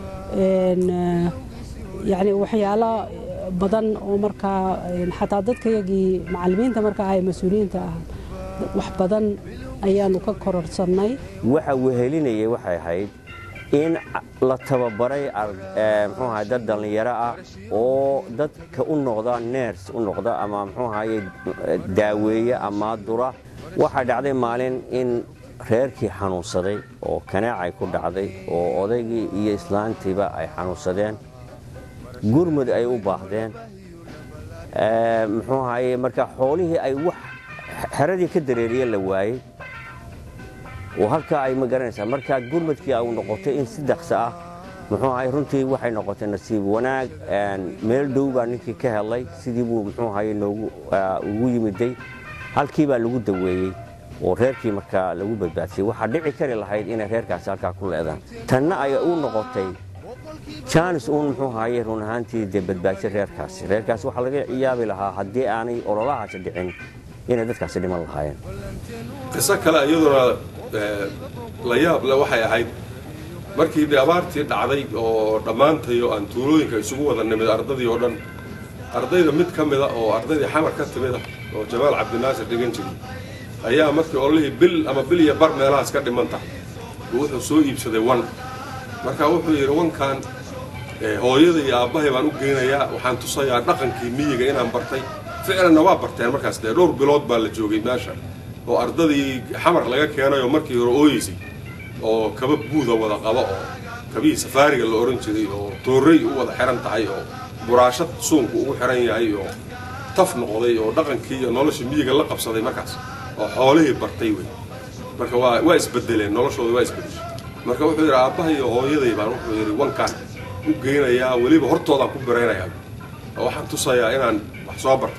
yacni waxyaalo badan oo markaa xataa dadkayagii macalimiinta markaa ah ee mas-uuliyiinta ah wax badan ayaanu ka kororsannay
waxa wehelinayay waxay ahayd in la tababaray mxuu ahay dad dhallinyaro ah oo dadka u noqda neers u noqda ama mxuu ahaye daaweeye ama dura waxaa dhacday maalin in reerkii xanuunsaday oo kanaacay ku dhacday oo odaygii iyo islaantiiba ay xanuunsadeen gurmud ay u baahdeen muxuu ahaye marka xoolihii ay wax xeradii ka dareeriye la waayey oo halkaa ay ma garanaysaa markaa gurmadkii ay noqotay in si daqsa ah muxuu ahay runtii waxay noqotay nasiib wanaag meel dhow baa ninkii ka helay sidii buu muxuu ahaye noogu ugu yimiday halkii baa lagu daweeyey oo reerkii markaa lagu badbaadiyey waxaa dhici kari lahayd inay reerkaasi halkaa ku leedaan tanna ay u noqotay jaanis uun muxuu ahaye run ahaantii dee badbaadisay reerkaasi reerkaasi waxaa laga yaabi lahaa haddii aanay ololahaasi dhicin inay dadkaasi dhiman lahaayeen
qiso kale iyaduna la yaab le waxay ahayd markii dee abaartii dhacday oo dhammaantayo aan tuulooyinka isugu wada nimid ardadii oo dhan ardayda mid ka mida oo ardaydii xamar ka timida oo jamaal cabdinaasir dhigan jiray ayaa markii ololihii bil ama bil iyo bar meelahaas ka dhiman tahay buu wuxuu soo iibsaday wan marka wuxuu yidhi wankan hooyada iyo aabbahay baan u geynayaa waxaan tusayaa dhaqankii miyiga inaan bartay ficlanna waa barteen markaas dee dhowr bilood baa la joogay meesha oo ardadii xamar laga keenay oo markii hore ooyeysay oo kaba buuda wada qaba oo kabihii safaariga la odhan jiray oo toorrey u wada xihan tahay oo buraashad suunku ugu xihan yahay oo taf noqday oo dhaqankii iyo nolosha miyiga la qabsaday markaas oo xoolihii bartay wey marka waa waa isbedeleen noloshooda waa isbedeshay marka wuxuu yidhi aabbaha iyo hooyaday baan wuxuu yidhi wankaan u geynayaa weliba hortoodaan ku biraynayaa oo waxaan tusayaa inaan wax soo bartay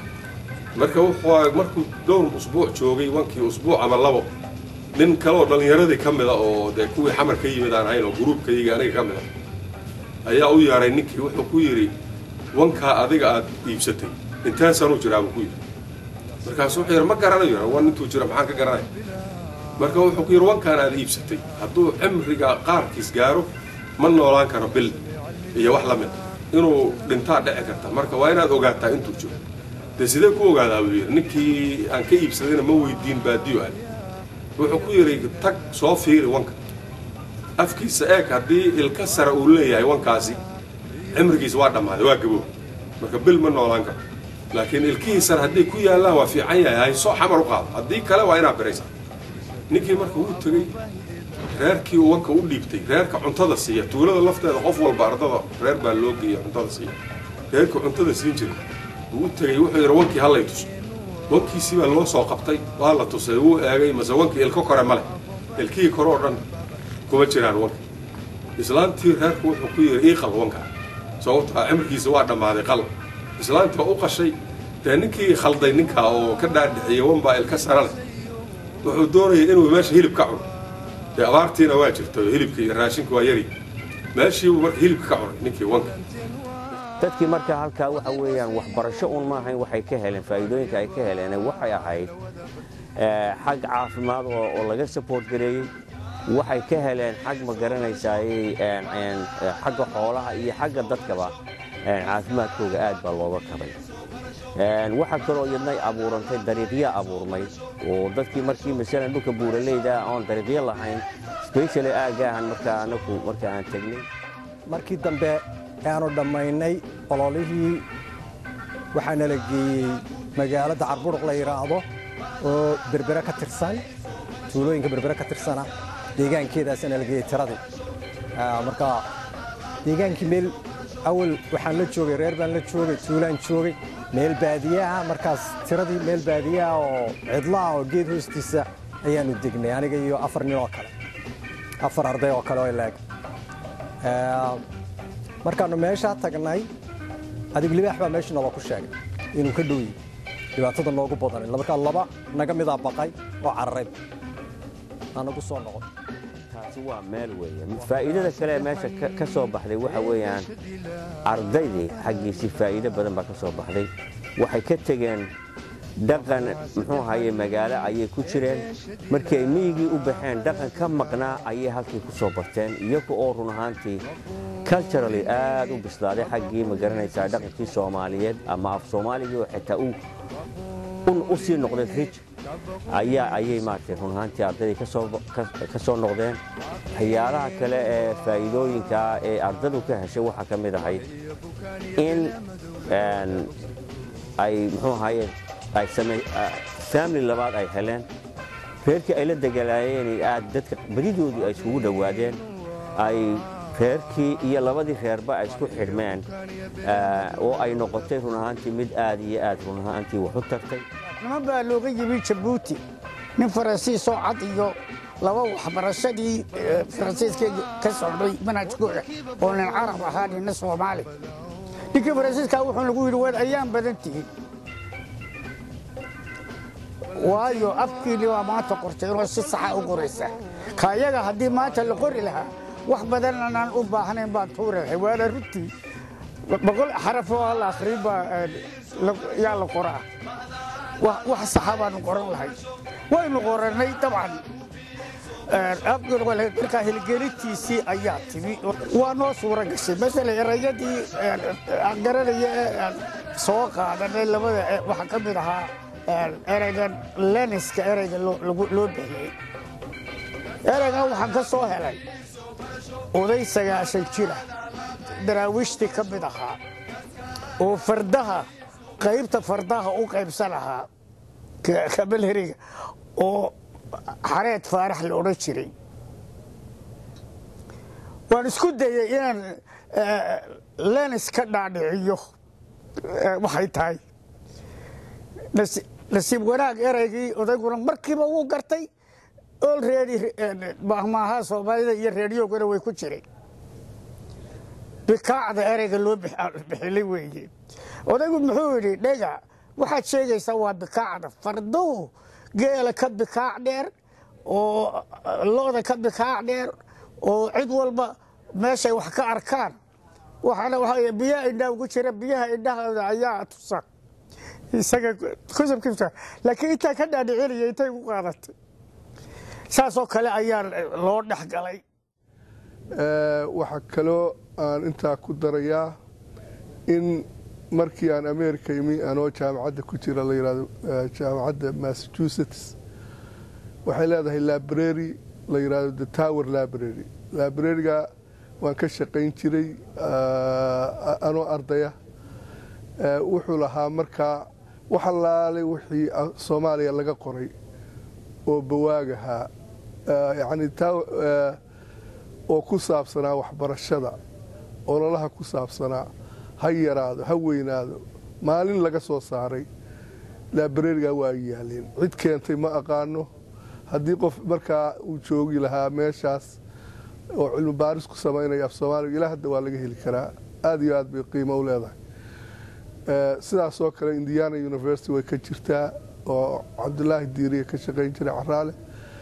marka wuxuu markuu dhowr usbuuc joogay wankii usbuuc ama labo nin kaleoo dhallinyaradii ka mida oo dee kuwii xamar ka yimid aan ahayn oo gruubkayga aniga ka mida ayaa u yeedhay ninkii wuxuu ku yidhi wankaa adiga aad iibsatay inteen sanuu jiraa buu ku yidhi markaasu wuxuu yidhi ma garanayo wan intuu jira maxaan ka garanaya marka wuxuu ku yidhi wankaan aad iibsatay hadduu cimriga qaarkiis gaaro ma noolaan karo bil iyo wax la mid inuu dhintaa dhici karta marka waa inaad ogaataa intuu jiro dee sidee ku ogaadaa buu yidhi ninkii aan ka iibsadayna ma weydiin baadiyo aad wuxuu ku yidhi tag soo fiiri wanka afkiisa eeg haddii ilka sare uu leeyahay wankaasi cimrigiisa waa dhammaaday waa gaboob marka bil ma noolaan karo laakiin ilkihii sare hadday ku yaallaan waa fiican yahay haysoo xamar u qaado haddii kale waa inaad biraysaa ninkii marka wuu tegey reerkii uu wanka u dhiibtay reerka cuntada siiya tuulada lafteeda qof walba ardada reer baa loo geeya cuntada siiya reerkii cuntada siin jiray wuu u tegey wuxuu yidhi wankii hallay tuso wankiisii baa loo soo qabtay waa la tusay wuu eegay mase wankii ilko kore ma leh ilkihii kore oo dhan kuma jiraan wanka islaantii reerku wuxuu ku yidhi ii qal wanka sababtaa cimrigiisa waa dhammaaday qal islaantii waa u qashay dee ninkii khalday ninkaa oo ka dhaadhiciyey wanbaa ilka sare leh wuxuu doonayay inuu meesha hilib ka cuno dee abaartiina waa jirta hilibka iyo raashinka waa yari meeshiibuu marka hilibka ka cunay ninkii wanka
dadkii marka halkaa waxa weeyaan waxbarasho un ma ahayn waxay ka heleen faa'iidooyinka ay ka heleen waxay ahayd xag caafimaad oo laga support gareeyey waxay ka heleen xag ma garanaysaayey xagga xoolaha iyo xagga dadkaba caafimaadkooga aad baa looga kabay waxaa kaloo iyadnay abuurantay dariiqyo abuurmay oo dadkii markii masalan dhulka buuraleyda oon dariiqyo lahayn specially aagaahan markaa anaku marka aan tegnay
markii dambe aanu dhammaynay ololihii waxaa nala geeyey magaalada carburuq la yidhaahdo oo berbere ka tirsan tuulooyinka berbere ka tirsana deegaankeedaasa nala geeyey tiradii marka deegaankii meel awal waxaan la joogay reer baan la joogay tuulaan joogay meel baadiyaha markaas tiradii meel baadiyaha oo cidlaha oo geed hoostiisa ayaanu degnay aniga iyo afar nin oo kale afar arday oo kale oo ilaag markaannu meeshaa tagnay adig libaax baa meesha naloo ku sheegay inuu ka dhowyi dhibaatada noogu badanay markaa laba naga midaa baqay oo cararay aanagu soo noqon
taasi waa meel weeye faa'iidada kale ee meesha ka soo baxday waxa weeyaan ardaydii xaggiisii faa'iido badan baa ka soo baxday waxay ka tegeen dhaqan muxuu ahaye magaalo ayay ku jireen markii ay miyigii u baxeen dhaqan ka maqnaa ayay halkii ku soo barteen iyaga oo run ahaantii culturally aad u bislaaday xaggii ma garanaysaa dhaqankii soomaaliyeed ama af soomaaligii oo xitaa u sii noqday rij ayaa ayay maaragtay run ahaantii ardaydii ka soo noqdeen waxyaalaha kale ee faa'iidooyinka ee ardadu ka heshay waxaa ka mid ahay in ay muxuu ahaye ay family labaad ay heleen reerkii ay la degalaayeen aad dadka badidoodu ay iskugu dhowaadeen ay reerkii iyo labadii reerba ay isku xidhmeen oo ay noqotay run ahaantii mid aad iyo aad run ahaantii wax u tartay
niman baa looga yimi jabuuti nin faransiisoo cad iyo laba waxbarashadii faransiiska ka socday manhajkooda oo nin carab ahaa ninna soomaali ninkii faransiiska wuxuu nagu yidhi waad ayaan badan tihiin waayo afkiinni waa maanta qortay inoo si saxa u qoraysa ka iyaga haddii maanta la qori lahaa wax badan anaan u baahnayn baan tuuri lahay waana runtii boqol xaraf oo la akhrin baa yaa la qoraa wax saxa baanu qoran lahay waynu qorannay dabcan markaa hilgelintiisii ayaa timi waa noo suura gashay masala erayadii aan garanaya ee aan soo qaadanay labada waxaa ka mid ahaa eraygan leniska erayga loo bixiyey eraygan waxaan ka soo helay oday sagaashan jira daraawiishtii ka mid ahaa oo fardaha qaybta fardaha u qaybsan ahaa kabalheriga oo xareed faarax la odhan jiray waan isku dayey inaan lenis ka dhaadhiciyo waxay tahay nasiib wanaag eraygii odayguna markiiba wuu gartay olready mahmaaha soomaalida iyo reediyogana way ku jireen bikaacda ereyga loo bixilay weeye odaygu muxuu yidhi dhega waxaad sheegaysaa waa bikaacda farduhu geela ka bikaac dheer oo looda ka bikaac dheer oo cid walba meeshay wax ka arkaan waxaana waxa biyaha indhaha ugu jira biyaha indhahooda ayaa tusa isaga kusabkiisa laakiin intaa ka dhaadhicinaya intay ku qaadatay saasoo kale ayaa loo dhex galay
waxaa kaloo aan intaa ku darayaa in markii aan america imi anoo jaamacadda ku jira la yidhahdo jaamacadda massachusetts waxay leedahay library la yidhahdo the tower library librariga waan ka shaqayn jiray anoo ardaya wuxuu lahaa markaa wax allaalay wixii soomaaliya laga qoray oo bawaagahaa yani oo ku saabsanaa waxbarashada ololaha ku saabsanaa ha yaraado ha weynaado maalin laga soo saaray librariga waa yaaleen cid keentay ma aqaano haddii qof markaa uu joogi lahaa meeshaas oo cilmi baaris ku samaynaya af soomaaliga ilaa hadda waa laga heli karaa aada iyo aad bay qiimo u leedahay sidaasoo kale indiana university way ka jirtaa oo cabdulaahi diiriya ka shaqayn jiray caraale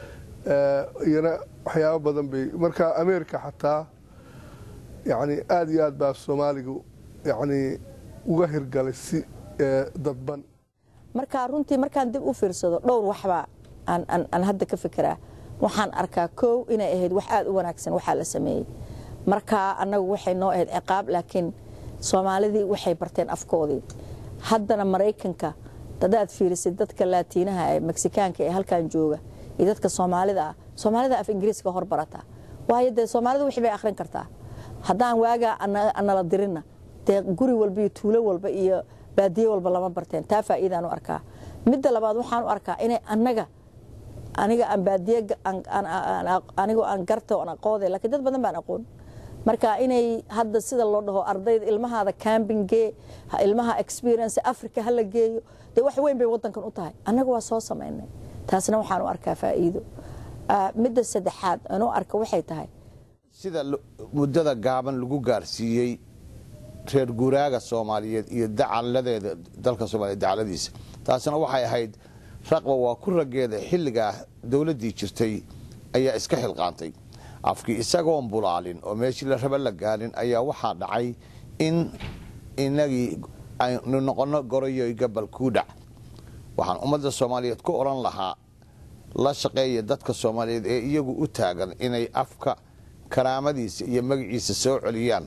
iyana waxyaabo badan bay marka america xataa yani aada iyo aad baa soomaaliga yani uga hirgalay si dadban
marka runtii markaan dib u fiirsado dhowr waxbaa aan hadda ka fikiraa waxaan arkaa kow inay ahayd wax aada u wanaagsan waxaa la sameeyey markaa annagu waxay noo ahayd ciqaab laakiin soomaalidii waxay barteen afkoodii haddana maraykanka hadaad fiirisid dadka laatiinaha ee meksikaanka ee halkan jooga iyo dadka soomaalida ah soomaalida af ingiriiska hor barataa waayo dee soomaalida wixii bay akhrin kartaa haddaan waagaa anala dirinna dee guri walba iyo tuulo walba iyo baadiye walba lama barteen taa faa'iidaan u arkaa midda labaad waxaan u arkaa inay annaga aniga aan baadiye anigoo aan garta oon aqoode laakiin dad badan baan aqoon marka inay hadda sida loo dhaho ardayda ilmahaada cambingee ilmaha experience africa hala geeyo dee wax weyn bay wadankan u tahay annaga waa soo samaynay taasna waxaan u arkaa faa'iido midda saddexaad aan u arka waxay tahay
sida muddada gaaban lagu gaarsiiyey reer guuraaga soomaaliyeed iyo dacaladeeda dalka soomaliya dacaladiisa taasina waxay ahayd raqba waa ku rageeda xilligaa dowladdii jirtay ayaa iska xilqaantay afkii isagoon bulaalin oo meeshii la raba la gaarin ayaa waxaa dhacay in inagii aynu noqonno goroyoy gabal kuudhac waxaan ummadda soomaaliyeed ku odhan lahaa la shaqeeya dadka soomaaliyeed ee iyagu u taagan inay afka karaamadiisa iyo magaciisa soo celiyaan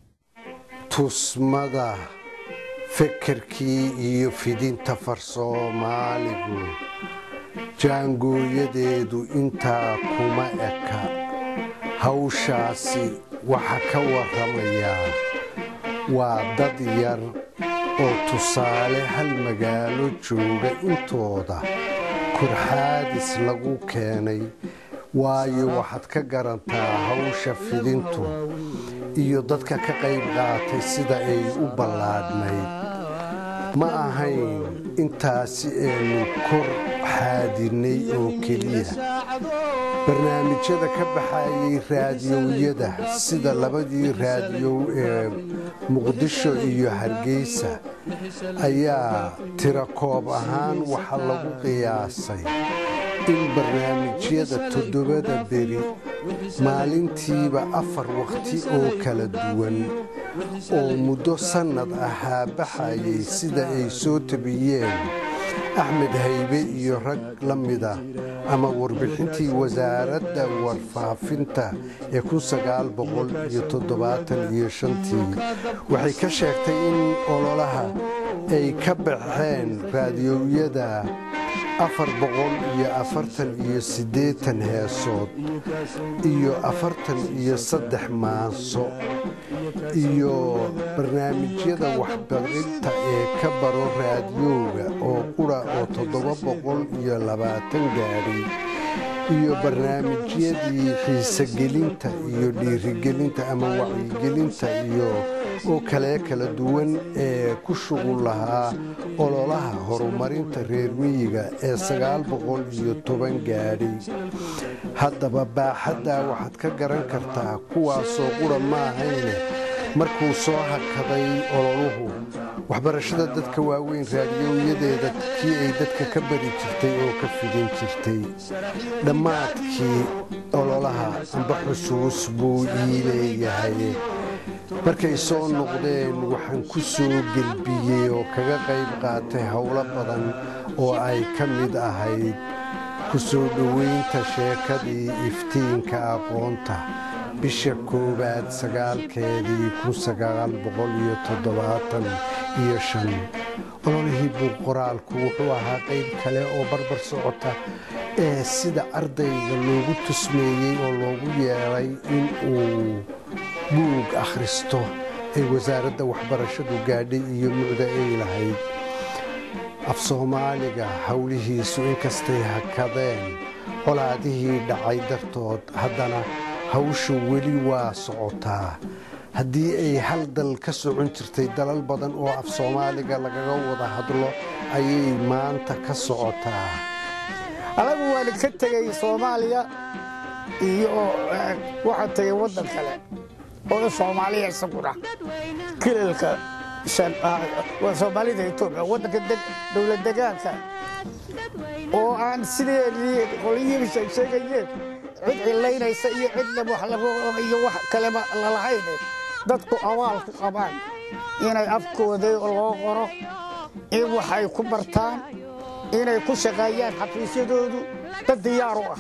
tusmada fekerkii iyo fidinta far soomaaligu jaangooyadeedu intaa kuma eka hawshaasi waxa ka warramayaa waa dad yar oo tusaale hal magaalo jooga intooda kurxaadis lagu keenay waayo waxaad ka garantaa hawsha fidintu iyo dadka ka qayb qaatay sida ay u ballaadhnayd ma ahayn intaasi aynu kor xaadinnay oo keliya barnaamijyada ka baxayay raadiyowyada sida labadii raadiyow ee muqdisho iyo hargeysa ayaa tira koob ahaan waxa lagu qiyaasay in barnaamijyada toddobada beri maalintiiba afar wakhti oo kala duwan oo muddo sannad ahaa baxayay sida ay soo tabiyeen axmed haybe iyo rag la mida ama warbixintii wasaaradda warfaafinta ee iyo shantii waxay ka sheegtay in ololaha ay ka baxeen raadiyowyada afar boqol iyo afartan iyo siddeetan heesood iyo afartan iyo saddex maaso iyo barnaamijyada waxbarinta ee ka baro raadiyooga oo qura oo toddoba boqol iyo labaatan gaadhay iyo barnaamijyadii xiisogelinta iyo dhiirigelinta ama wacyigelinta iyo oo kalee kala duwan ee ku shuqul lahaa ololaha horumarinta reer miyiga ee sagaal boqol iyo toban gaadhay haddaba baaxaddaa waxaad ka garan kartaa kuwaasoo qura maahayne markuu soo hakaday ololuhu waxbarashada dadka waaweyn raadiyoyadeeda kii ay dadka ka bari jirtay oo ka fidin jirtay dhammaadkii ololaha amba xusuus buu ii leeyahay markay soo noqdeen waxaan ku soo gelbiyey oo kaga qayb qaatay howlo badan oo ay ka mid ahayd ku soo dhoweynta sheekadii iftiinka aqoonta bisha koowaad sagaalkeedii kun sagaal boqol iyo toddobaatan iyo shan ololihii buug qoraalku wuxuu ahaa qayb kale oo barbar socota ee sida ardayga loogu tusmeeyey oo loogu yeelay in uu buug akhristo ay wasaaradda waxbarashadu gaadhay iyo mucda ay lahayd af soomaaliga howlihiisu inkastay hakadeen colaadihii dhacay dartood haddana hawshu weli waa socotaa haddii ay hal dal ka socon jirtay dalal badan oo af soomaaliga lagaga wada hadlo ayay maanta ka socotaa
anagu waan ka tegey soomaaliya iyo waxaan tegey waddan kale oo soomaaliya isaguna kilalka soomaalida etoobiya waddanka dowlad degaanka oo aan sideedii qolyihiiba sheegayeen cid cilaynaysa iyo cidna iyo wax kaleba lalahayn dadku abaal ku qabaan inay afkooda loo qoro in waxay ku bartaan inay ku shaqeeyaan xafiisyadoodu dad diyaar u ah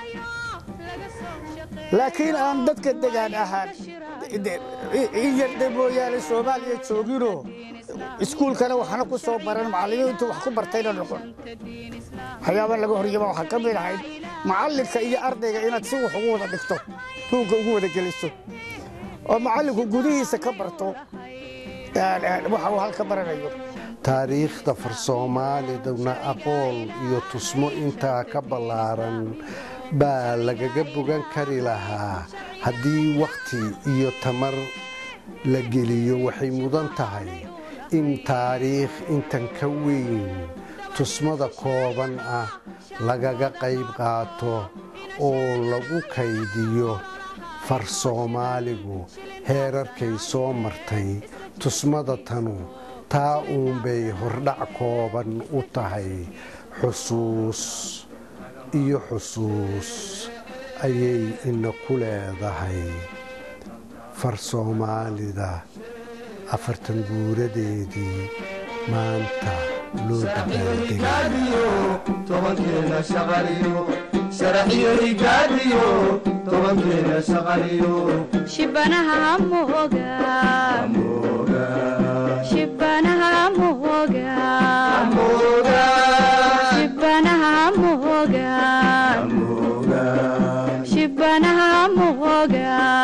laakiin aan dadka degaan ahaan in yarda mooyaane soomaaliya jooginoo iskuulkana waxna ku soo baran macallimiintu wax ku bartayna noqon waxyaaba laga horyaba waxaa ka mid ahayd macallinka iyo ardayga inaad si wax ugu wada dhigto buugga ugu wada geliso oo macallinku gudihiisa ka barto waxa uu halka baranayo
taariikhda farsoomaaliduna aqoon iyo tusmo intaa ka ballaaran baa lagaga bogan kari lahaa haddii wakhti iyo tamar la geliyo waxay mudan tahay in taariikh intan ka weyn tusmada kooban ah lagaga qayb qaato oo lagu kaydiyo far soomaaligu heerarkay soo martay tusmada tanu taa uunbay hordhac kooban u tahay xusuus iyo xusuus ayay ina ku leedahay far soomaalida afartan guuradeedii maanta loo
shibanaha moga shibanaha moga shibanaha moga shibanaha moga